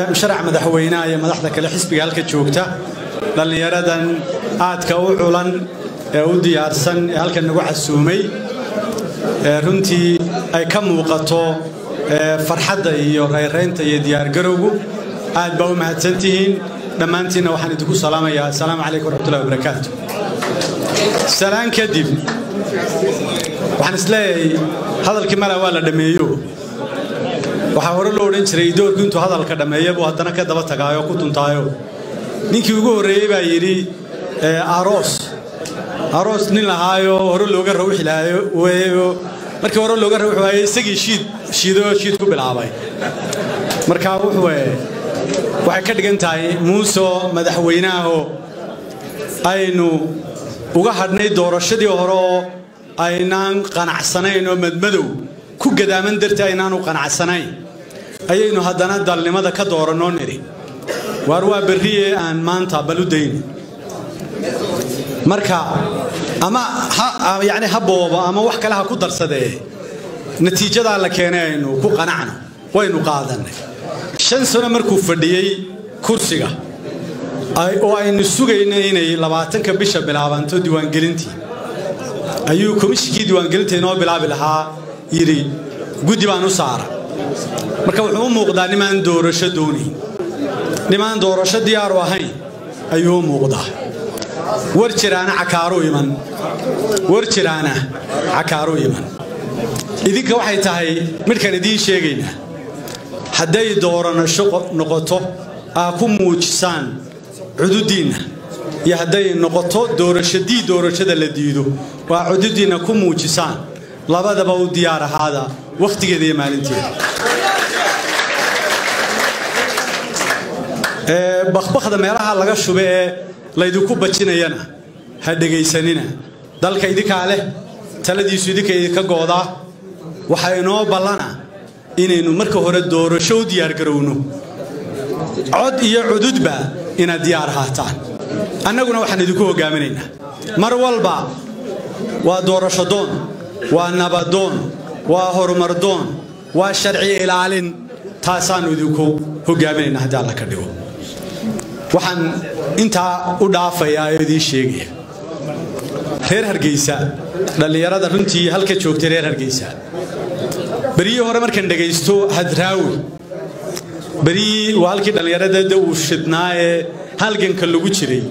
musharax madaxweynaha iyo madaxda kale xisbiga halka joogta dhallinyaradan aadka u culan ee u diyaarsan ee halkan nagu casuumay runtii ay ka muuqato farxadda iyo rayraynta iyo diyaargarowgu aad baa u mahadsantihiin dhammaantiinna waxaan idinku salaamayaa assalaamu calaykum waraxmatullahi wabarakaatu salaan kadib waxaan isleeyahay hadalkii mala waa la dhammeeyo waxaa hore loo odhan jiray doorku intuu hadalka dhammeeya buu haddana ka daba tagaayo ku tuntaayo ninkii ugu horreeyey baa yidhi aroos aroos nin lahaayo hore looga rawixi lahaayo markii hore looga rawixi waayo isagii shiid shiidoo shiid ku bilaabay marka wuxuu waxay ka dhigan tahay muuse madaxweynaahoo aynu uga hadhnay doorashadii hore oo aynaan qanacsanayn oo madmadow ku gadaaman dartii aynaan u qanacsanayn ayaynu haddana dalnimada ka doorannoo nidhi waar waa berriye aan maanta bal u dayni marka ama yani ha boobo ama wax kale ha ku darsadee natiijadaa la keenay aynu ku qanacno waynu qaadannay shan sano markuu fadhiyey kursiga oo aynu sugayna inay labaatanka bisha bilaabanto diiwaangelintii ayuu komishinkii diiwaangelinta inoo bilaabi lahaa yidhi guddi baan u saara marka wuxuu u muuqdaa nimaan doorasho doonayn nimaan doorasho diyaaru ahayn ayuu u muuqdaa war jiraana cakaaru iman war jiraana cakaaru iman idinka waxay tahay midhkan idiin sheegaynaa hadday dooranasho noqoto aa ku muujisaan cududdiinna iyo hadday noqoto doorashadii doorashada la diido waa cududdiinna ku muujisaan labadaba u diyaar ahaada wakhtigeeda iyo maalinteeda bakbakda meelaha laga shube ee laydinku bajinayana ha dhegaysanina dalka idinkaa leh taladiisu idinka idinka goodaa waxaa inoo ballana inaynu marka hore doorasho u diyaargarowno cod iyo cududba inaad diyaar ahaataan annaguna waxaan idinku hoggaaminaynaa mar walba waa doorasho doon waa nabadoon waa horumar doon waa sharci ilaalin taasaannu idinku hoggaaminaynaa haddii alla ka dhigo waxaan intaa u dhaafayaa oo idiin sheegaya reer hargeysa dhallinyarada runtii halka joogtay reer hargeysa beryihii hore markaan dhegaysto hadraawi beryihii waa halkii dhallinyaradada uu shidnaa ee halganka lagu jiray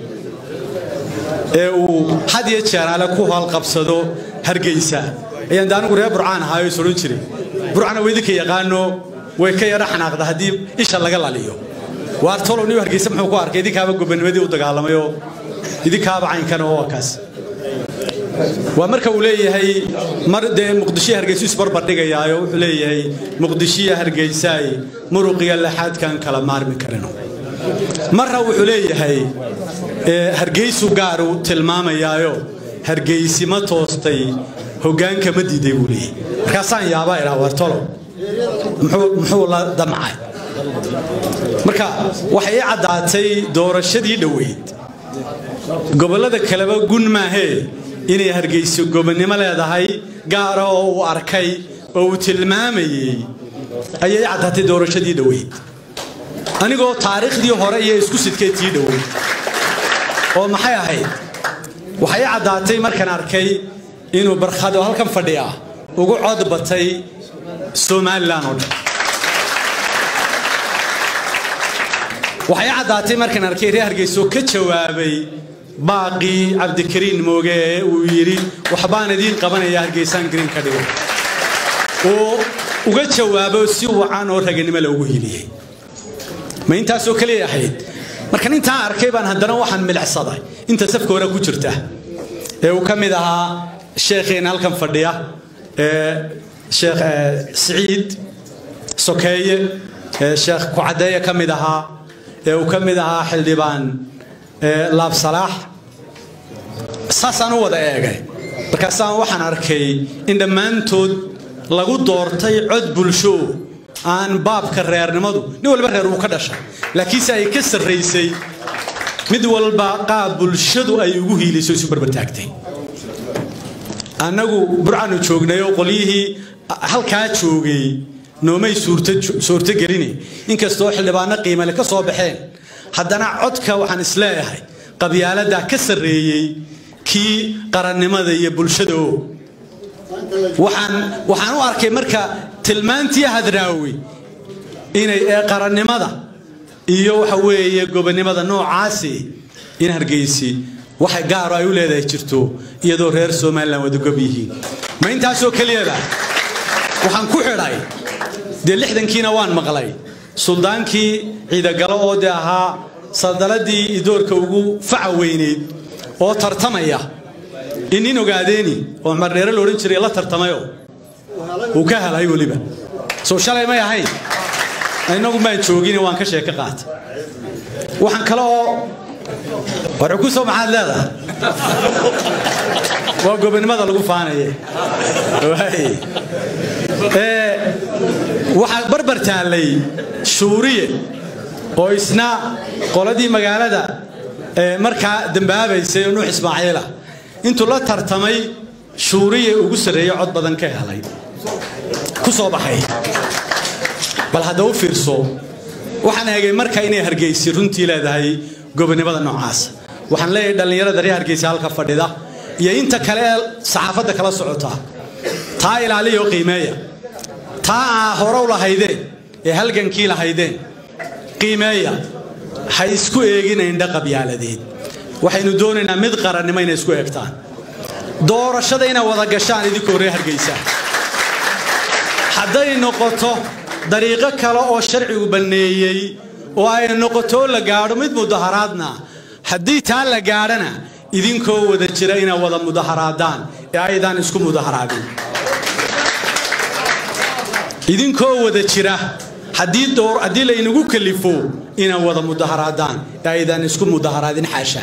ee uu had iyo jeeraale ku haalqabsado hargeysa ayaan de anigu reer burcaan ahaayo is odhan jiray burcana waa idinka yaqaano way ka yadha xanaaqda haddii isha laga laliyo waar tolow niu hargeysa muxuu ku arkay idinkaaba gobanimadii u dagaalamayoo idinkaaba caynkan oo waa kaas waa marka uu leeyahay mar dee muqdishiya hargeysu isbarbardhigayaayo wuxuu leeyahay muqdishiya hargeysaay muruqiya laxaadkan kala maarmi karino marra wuxuu leeyahay hargeysu gaaru tilmaamayaayo hargeysi ma toostay hoggaanka ma diiday buu leeyahay markaasaan yaabaa idhaa waar tolow muxuu la damcay marka waxay ii caddaatay doorashadii dhoweyd gobollada kaleba gun maahee inay hargeyso gobonnimo leedahay gaara oo uu arkay oo uu tilmaamayey ayay ii caddaatay doorashadii dhoweyd anigoo taariikhdii hore iyo isku sidkay tii dhoweyd oo maxay ahayd waxay ii caddaatay markaan arkay inuu barkhado halkan fadhiya ugu cod batay somalilan oo dhan waxay caddaatay markaan arkay reer hargeyso ka jawaabay baaqii cabdikariin mooge ee uu yidhi waxbaan idiin qabanaya hargeysaan green ka dhigo uu uga jawaabo si wacan oo raganimo loogu hiliyey ma intaasoo keliya ahayd markan intaa arkay baan haddana waxaan milicsaday inta safka hore ku jirta ee uu ka mid ahaa sheekheena halkan fadhiya ee sheekh siciid sokeeye ee sheekh kucadeeye ka mid ahaa ee uu ka mid ahaa xildhibaan laabsalaax saasaan u wada eegay markaasaan waxaan arkay in dhammaantood lagu doortay cod bulsho aan baabka reernimadu nin walba reer uu ka dhashay laakiinse ay ka sarraysay mid walba qaab bulshadu ay ugu hiilayso isu barbartaagtay annagu burcanu joognay oo qolyihii halkaa joogay noomay suurtogelini inkastoo xildhibaano qiimale ka soo baxeen haddana codka waxaan isleeyahay qabyaaladdaa ka sarreeyey kii qarannimada iyo bulshada o waxaan waxaan u arkay marka tilmaantii hadraawi inay ee qarannimada iyo waxa weeye gobonnimada noocaasi in hargeysi waxay gaaro ay u leedahay jirto iyadoo reer somalilan wadagob yihiin ma intaasoo keliyaba waxaan ku xidhay dee lixdankiina waan maqlay suldaankii ciidagalo oo dee ahaa saldaladii idoorka ugu faca weyneyd oo tartamaya in nin ogaadeeni oo mardheere la odhan jiray la tartamayo uu ka helay weliba soo shalay may ahayn innagu maan joogine waan ka sheeko qaatay waxaan kale oo warcu ku soo maxaad leedahay waa gobonnimada lagu faanaye waxaa barbar taallay shuuriye oo isna qoladii magaalada markaa dambaabaysay oo nuux ismaaciila intuu la tartamay shuuriye ugu sarreeye cod badan ka helay ku soo baxay bal hadda u fiirso waxaan eegay marka inay hargeysi runtii leedahay gobonnimada noocaas waxaan leeyahay dhallinyarada reer hargeysa halka fadhida iyo inta kale ee saxaafadda kala socota taa ilaaliya oo qiimeeya taa aa horow lahaydeen ee halgankii lahaydeen qiimeeya ha isku eegina indha qabyaaladeed waxaynu doonaynaa mid qarannimo inay isku eegtaan doorashada inay wada gashaan idinkoo reer hargeysa hadday noqoto dariiqo kale oo sharcigu banneeyey oo ay noqoto la gaadho mid mudaharaadna haddii taa la gaadhana idinkoo wada jira inay wada mudaharaadaan ee aydaan isku mudaharaadin idinkoo wada jira haddii laynagu kalifo inay wada mudaharaadaan ee aydaan isku mudaharaadin xaasha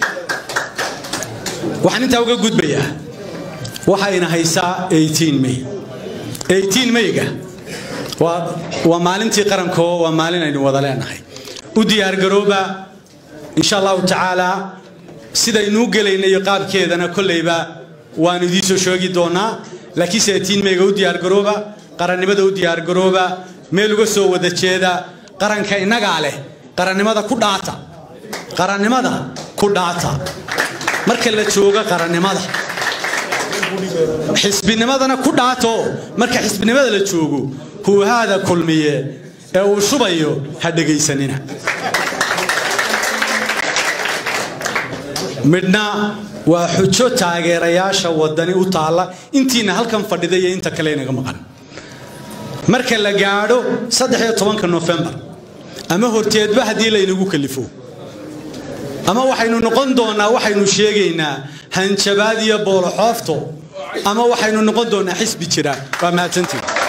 waxaan intaa uga gudbayaa waxayna haysaa may mayga waa maalintii qaranko waa maalin aynu wada leenahay u diyaargarooba insha allahu tacaala sidaynuu gelayna iyo qaabkeedana kolleyba waanu idiinsoo sheegi doonaa laakiinse mayga u diyaargarooba qarannimada u diyaargarooba meel uga soo wada jeeda qaranka innagaa leh qarannimada ku dhaata qarannimada ku dhaata marka la joogo qarannimada xisbinimadana ku dhaato marka xisbinimada la joogo huuhaada kulmiye ee uu shubayo ha dhegaysanina midhna waa xujo taageerayaasha wadani u taalla intiina halkan fadhida iyo inta kale inaga maqan marka la gaadho saddexiyo tobanka nofembar ama horteedba haddii laynagu kalifo ama waxaynu noqon doonaa waxaynu sheegaynaa hanjabaad iyo booloxoofto ama waxaynu noqon doonaa xisbi jira waa mahadsantiin